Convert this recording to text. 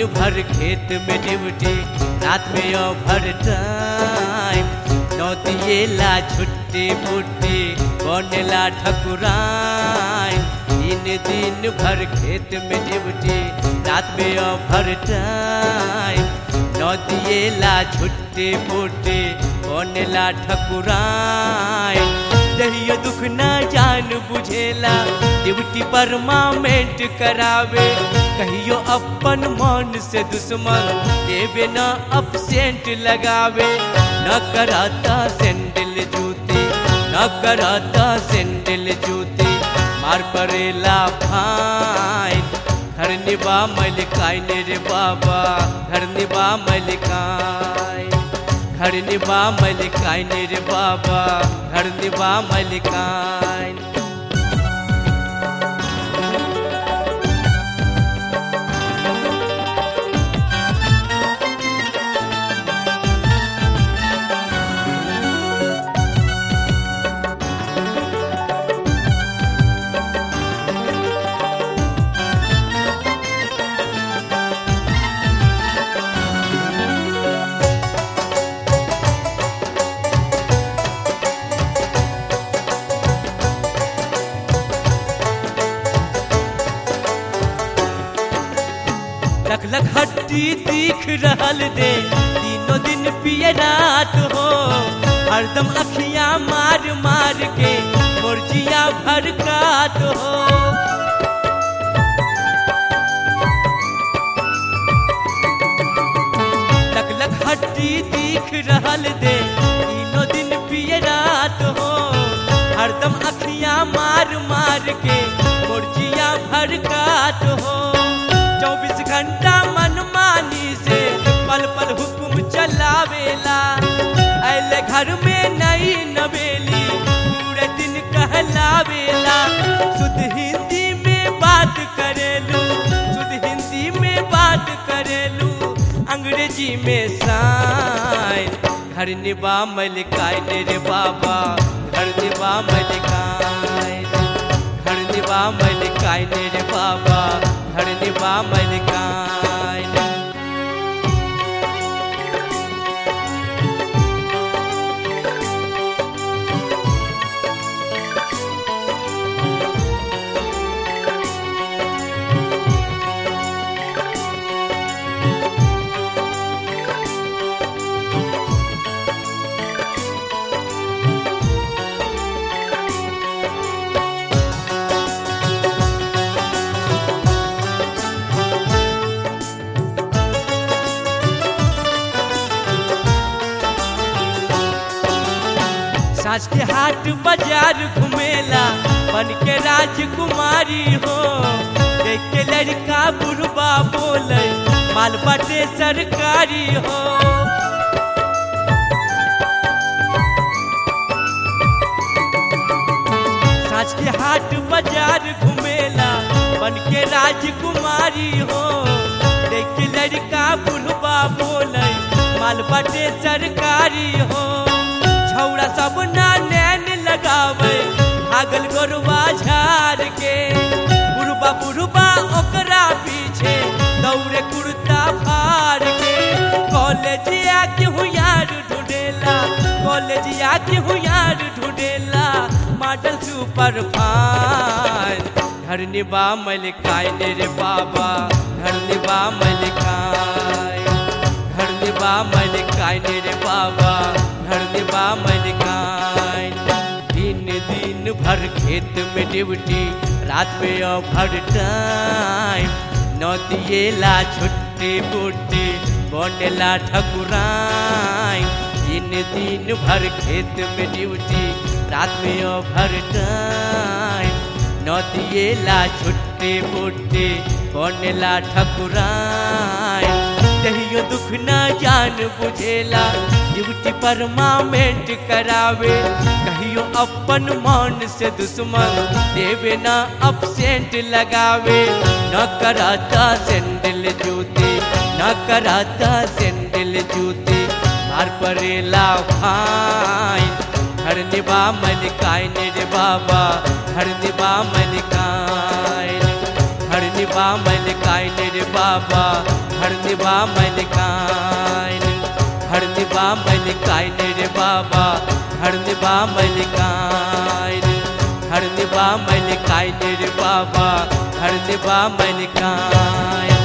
भर खेत में ड्यूटी रात में ओवर टाइम नौतिएला छुट्टी पुट्टी बनेला ठकुराइन दिन दिन भर खेत में ड्यूटी रात में ओवर टाइम नौतिएला छुट्टी पुट्टी बनेला ठकुराइन दहियो दुख न जान बुझेला ड्यूटी परमानेंट करावे कहियो अपन मन से दुश्मन देवे न अपसेंट लगावे न कराता सैंडल जूती न कराता सैंडल जूती मार पड़ेला फाइन घर निभा मलिकाइन रे बाबा घर निभा मलिकाइन घर निभा मलिकाइन रे बाबा घर निभा मलिकाइन लख लख हड्डी दिख रहल दे तीनों दिन पिए रात हो हरदम अखियां मार मार के मुर्जिया भरकात हो लख लख हड्डी दिख रहल दे तीनों दिन पिए रात हो हरदम अखियां मार मार के मुर्जिया भरकात हो चौबीस घंटा मनमानी से पल पल हुक्म चलावेला ऐले घर में नई नवेली पूरे दिन कहलावेला शुद्ध हिंदी में बात करेलू शुद्ध हिंदी में बात करेलू अंग्रेजी में साइन घर निभा मलिकाइन रे बाबा घर निभा मलिकाइन घर निभा मलिकाइन रे बाबा घर निभा मलिकाइन साँझ के हाट बाजार घुमेला बन के राजकुमारी हो देख के लड़का बुढ़बा बोले माल बाटे सरकारी हो साँझ के हाट बाजार घुमेला बन के राजकुमारी हो देख के लड़का बुढ़बा बोले माल बाटे सरकारी हो छौड़ा सब ना नैन लगावे भागल गोरुआ झार के बुढ़बा बुढ़बा ओकरा पीछे दौड़े कुर्ता फाड़ के कॉलेजिया के हुयार ढूंढेला कॉलेजिया के हुयार ढूंढेला मॉडल सुपर फाइन घर निभा मलिकाइन रे बाबा घर निभा मलिकाइन घर निभा मलिकाइन रे बाबा घर निभा मलिकाइन दिन दिन भर खेत में ड्यूटी रात में ओवर टाइम नौतिएला छुट्टी बुट्टी बनेला ठकुराइन दिन दिन भर खेत में ड्यूटी रात में ओवर टाइम नौतिएला छुट्टी बुट्टी बनेला ठकुराइन दहियो दुख न जान बुझेला ड्यूटी परमानेंट करावे कहियो अपन मन से दुश्मन देवे न अपसेंट लगावे न कराता सैंडल जूती न कराता सैंडल जूती मार पड़ेला फाइन घर निभा मलिकाइन रे बाबा घर निभा मलिकाइन घर निभा मलिकाइन रे बाबा घर निभा मलिकाइन घर निभा मलिकाइन रे बाबा घर निभा मलिकाइन घर निभा मलिकाइन रे बाबा घर निभा मलिकाइन